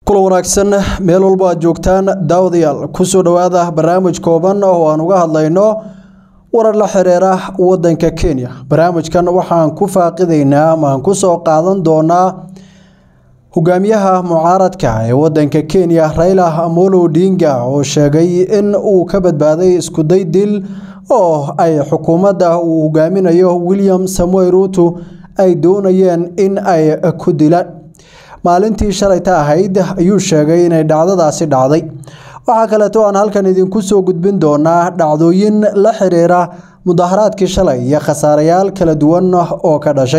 kula wanaagsan meel walba aad joogtaan daawadayaal kusoo dhowaada barnaamij kooban oo aan uga hadlayno warar la xiriira wadanka kenya barnaamijkan waxaan ku faaqidaynaa ama aan kusoo qaadan doonaa hogaamiyaha mucaaradka ee wadanka kenya raila amolo odinga oo sheegay in uu ka badbaaday iskuday dil oo ay xukuumadda uu hogaaminayo william samuel ruutu ay doonayeen in ay ku dilaan maalintii shalayta ahayd ayuu sheegay inay dhacdadaasi dhacday waxaa kaleeto aan halkan idinku soo gudbin doonaa dhacdooyin la xiriira mudaharaadkii shalay iyo khasaarayaal kala duwan oo ka dhashay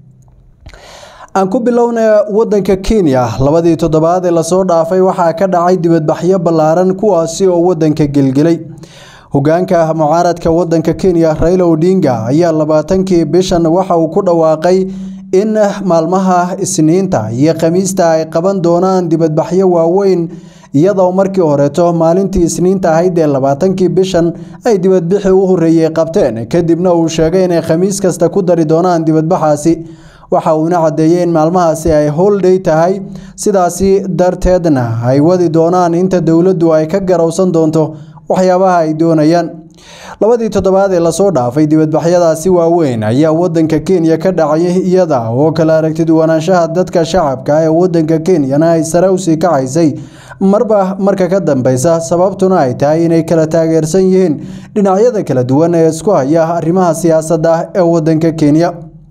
aan ku bilowna wadanka kenya labadii toddobaad ee lasoo dhaafay waxaa ka dhacay dibadbaxyo ballaaran kuwaasi oo wadanka gelgelay hogaanka mucaaradka wadanka kenya raila odinga ayaa labaatankii bishan waxa uu ku dhawaaqay in maalmaha isniinta iyo khamiista ay qaban doonaan dibadbaxyo waaweyn iyadoo markii horeeto maalintii isniinta ahayd ee labaatankii bishan ay dibadbixi u horeeyey qabteen kadibna uu sheegay inay khamiis kasta ku dari doonaan dibadbaxaasi waxa uuna caddeeyey in maalmahaasi ay holday tahay sidaasi darteedna ay wadi doonaan inta dowladdu ay ka garowsan doonto waxyaabaha ay doonayaan labadii toddobaad ee lasoo dhaafay dibadbaxyadaasi waaweyn ayaa wadanka kenya ka dhacay iyada oo kala aragti duwanaanshaha dadka shacabka ee wadanka kenyana ay sare usii kacaysay marba marka ka dambeysa sababtuna ay tahay inay kala taageersan yihiin dhinacyada kala duwan ee isku haya arrimaha siyaasadda ee wadanka kenya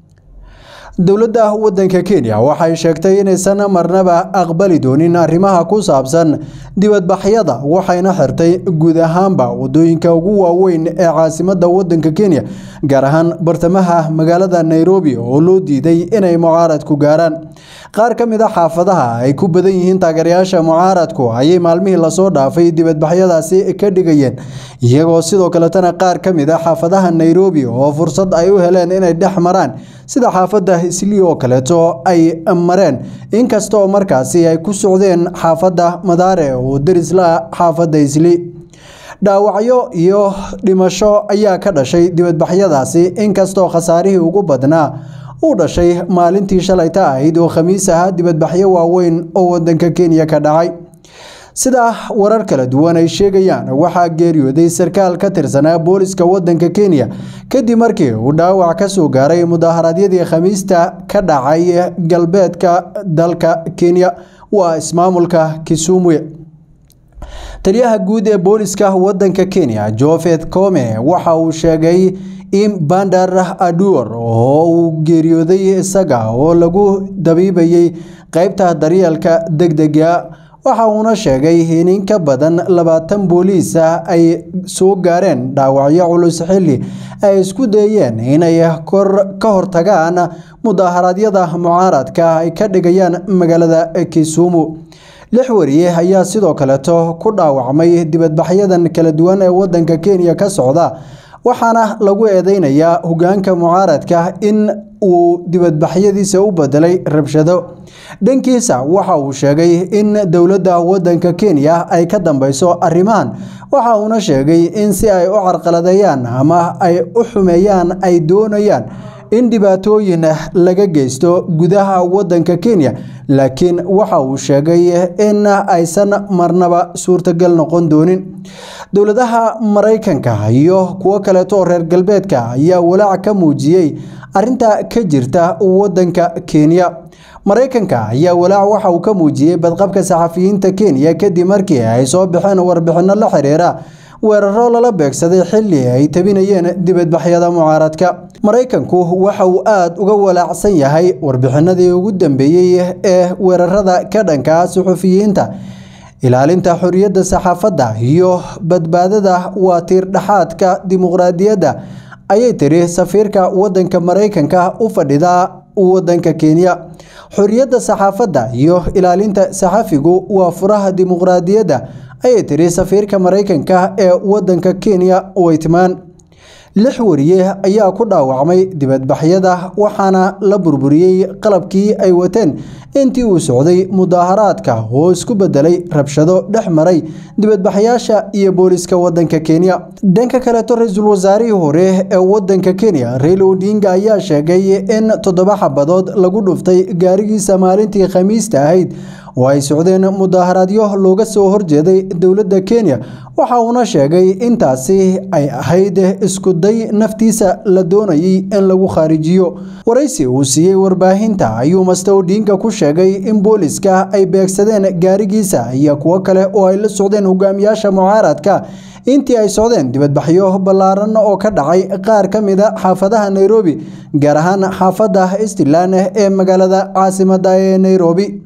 dowladda wadanka kenya waxay sheegtay inaysan marnaba aqbali doonin arrimaha ku saabsan dibadbaxyada waxayna xirtay guud ahaanba wadooyinka ugu waaweyn ee caasimadda wadanka kenya gaar ahaan bartamaha magaalada nairobi oo loo diiday inay mucaaradku gaaraan qaar ka mid a xaafadaha ay ku badan yihiin taageerayaasha mucaaradku ayay maalmihii lasoo dhaafay dibadbaxyadaasi ka dhigayeen iyagoo sidoo kaletana qaar ka mid a xaafadaha nairobi oo fursad ay u heleen inay dhex maraan sida xaafadda islii oo kaleeto ay mareen inkasta oo markaasi ay ku socdeen xaafadda madaare oo derisla xaafadda islii dhaawacyo iyo dhimasho ayaa ka dhashay dibadbaxyadaasi inkastoo khasaarihii ugu badnaa uu dhashay maalintii shalayta ahayd oo khamiis ahaa dibadbaxyo waaweyn oo wadanka kenya ka dhacay sida warar kala duwan ay sheegayaan waxaa geeriyooday sarkaal ka tirsanaa booliska wadanka kenya kadib markii uu dhaawac ka soo gaaray mudaharaadyadii khamiista ka dhacay galbeedka dalka kenya waa ismaamulka kisumwe taliyaha guud ee booliska wadanka kenya jofeth come waxa uu sheegay in bandar aduor oo uu geeriyooday isaga oo lagu dabiibayay qeybta daryeelka degdega waxa uuna sheegay in in ka badan labaatan booliis ah ay soo gaareen dhaawacyo culus xilli ay isku dayeen inay ka hortagaan mudaharaadyada mucaaradka ay ka dhigayaan magaalada kisumu lix wariye ayaa sidoo kaleeto ku dhaawacmay dibadbaxyadan kala duwan ee wadanka kenya ka socda waxaana lagu eedeynayaa hogaanka mucaaradka in uu dibadbaxyadiisa u bedelay rabshado dhankiisa waxa uu sheegay in dowladda wadanka kenya ay ka dambeyso arrimahan waxa uuna sheegay in si ay u carqaladeeyaan ama ay u xumeeyaan ay doonayaan in dhibaatooyin laga geysto gudaha wadanka kenya laakiin waxa uu sheegay in aysan marnaba suurtagal noqon doonin dowladaha maraykanka iyo kuwo kaleeto oo reer galbeedka ayaa walaac ka muujiyey arinta ka jirta wadanka kenya maraykanka ayaa walaac waxa uu ka muujiyey badqabka saxafiyiinta kenya kadib markii ay soo baxeen warbixino la xiriira weeraro lala beegsaday xilli ay tabinayeen dibadbaxyada mucaaradka maraykanku waxa uu aada uga walaacsan yahay warbixinadii ugu dambeeyey ee weerarada ka dhanka suxufiyiinta ilaalinta xoriyadda saxaafadda iyo badbaadada waa tiir dhexaadka dimuqraadiyadda ayay tiri safiirka wadanka maraykanka u fadhida wadanka kenya xoriyadda saxaafadda iyo ilaalinta saxafigu waa furaha dimuqraadiyadda ayay tiri safiirka maraykanka ee wadanka kenya weytman lix wariye ayaa ku dhaawacmay dibadbaxyada waxaana la burburiyey qalabkii ay wateen intii uu socday mudaaharaadka oo isku bedelay rabshado dhex maray dibadbaxyaasha iyo booliska wadanka kenya dhanka kaleeto ra-iisul wasaarihii hore ee wadanka kenya raila odinga ayaa sheegay in toddoba xabadood lagu dhuftay gaarigiisa maalintii khamiista ahayd oo ay socdeen mudaharaadyo looga soo horjeeday dowladda kenya waxa uuna sheegay intaasi ay ahayd iskuday naftiisa la doonayay in lagu khaarijiyo waraysi uu siiyey warbaahinta ayuu master odinga ku sheegay in booliska ay beegsadeen gaarigiisa iyo kuwo kale oo ay la socdeen hogaamiyaasha mucaaradka intii ay socdeen dibadbaxyo ballaaran oo ka dhacay qaar ka mida xaafadaha nairobi gaar ahaan xaafadda eastland ee magaalada caasimada ee nairobi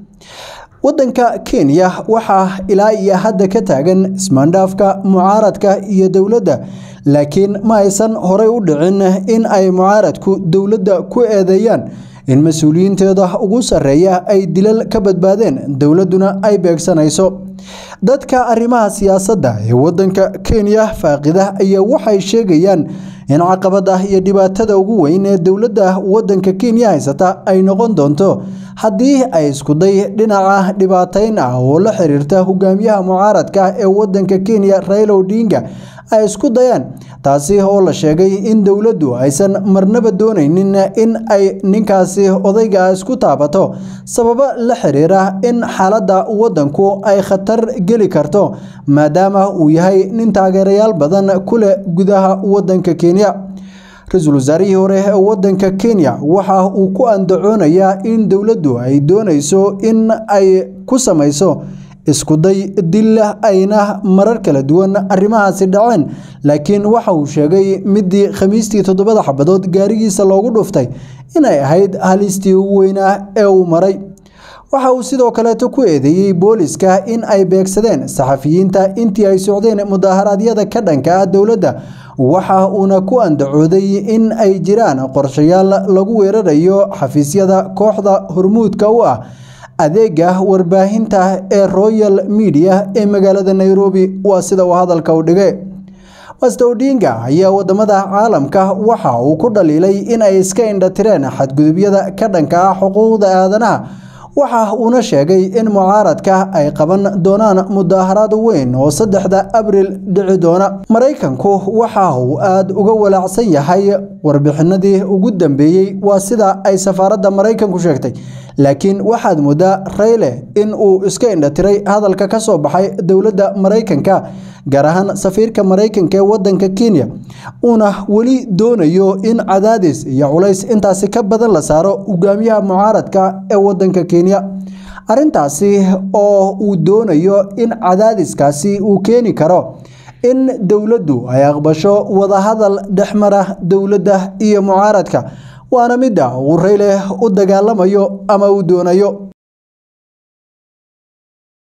wadanka kenya waxaa ilaa iyo hadda ka taagan ismaandhaafka mucaaradka iyo dowladda laakiin ma aysan horey u dhicin in ay mucaaradku dowladda ku eedeeyaan in mas-uuliyiinteeda ugu sarreeya ay dilal ka badbaadeen dowladduna ay beegsanayso dadka arrimaha siyaasadda ee wadanka kenya faaqida ayaa waxay sheegayaan in caqabada iyo dhibaatada ugu weyn ee dowladda wadanka kenya haysata ay noqon doonto haddii ay iskuday dhinaca dhibaateyn ah oo la xiriirta hogaamiyaha mucaaradka ee wadanka kenya raila odinga ay isku dayaan taasi oo la sheegay in dowladdu aysan marnaba doonaynin in ay ninkaasi odayga isku taabato sababo la xiriira in xaaladda wadanku ay khatar geli karto maadaama uu yahay nin taageerayaal badan ku leh gudaha wadanka kenya ra-iisul wasaarihii hore ee wadanka kenya waxa uu ku andacoonayaa in dowladdu ay doonayso in ay ku samayso iskuday dil ayna marar kala duwan arrimahaasi dhaceen laakiin waxa uu sheegay midii khamiistii toddobada xabadood gaarigiisa loogu dhuftay inay ahayd halistii ugu weynaa ee uu maray waxa uu sidoo kaleeto ku eedeeyey booliska in ay beegsadeen saxafiyiinta intii ay socdeen mudaharaadyada ka dhanka ah dowladda waxa uuna ku andacooday in ay jiraan qorshayaal lagu weerarayo xafiisyada kooxda hormuudka u ah adeega warbaahinta ee royal media ee magaalada nairobi waa sida uu hadalka u dhigay master odinga ayaa wadamada caalamka waxa uu ku dhaliilay in ay iska indhatireen xadgudubyada ka dhanka ah xuquuqda aadanaha waxa uuna sheegay in mucaaradka ay qaban doonaan mudaharaad weyn oo saddexda abril dhici doona maraykanku waxa uu aada uga walaacsan yahay warbixinadii ugu dambeeyey waa sida ay safaaradda maraykanku sheegtay laakiin waxaad moodaa rayle in uu iska indhatiray hadalka ka soo baxay dowladda maraykanka gaar ahaan safiirka maraykanka ee wadanka kenya uuna weli doonayo in cadaadis iyo culays intaasi ka badan la saaro hogaamiyaha mucaaradka ee wadanka kenya arrintaasi oo uu doonayo in cadaadiskaasi uu keeni karo in dowladdu ay aqbasho wadahadal dhexmara dowladda iyo mucaaradka waana midda uu rayle u dagaalamayo ama uu doonayo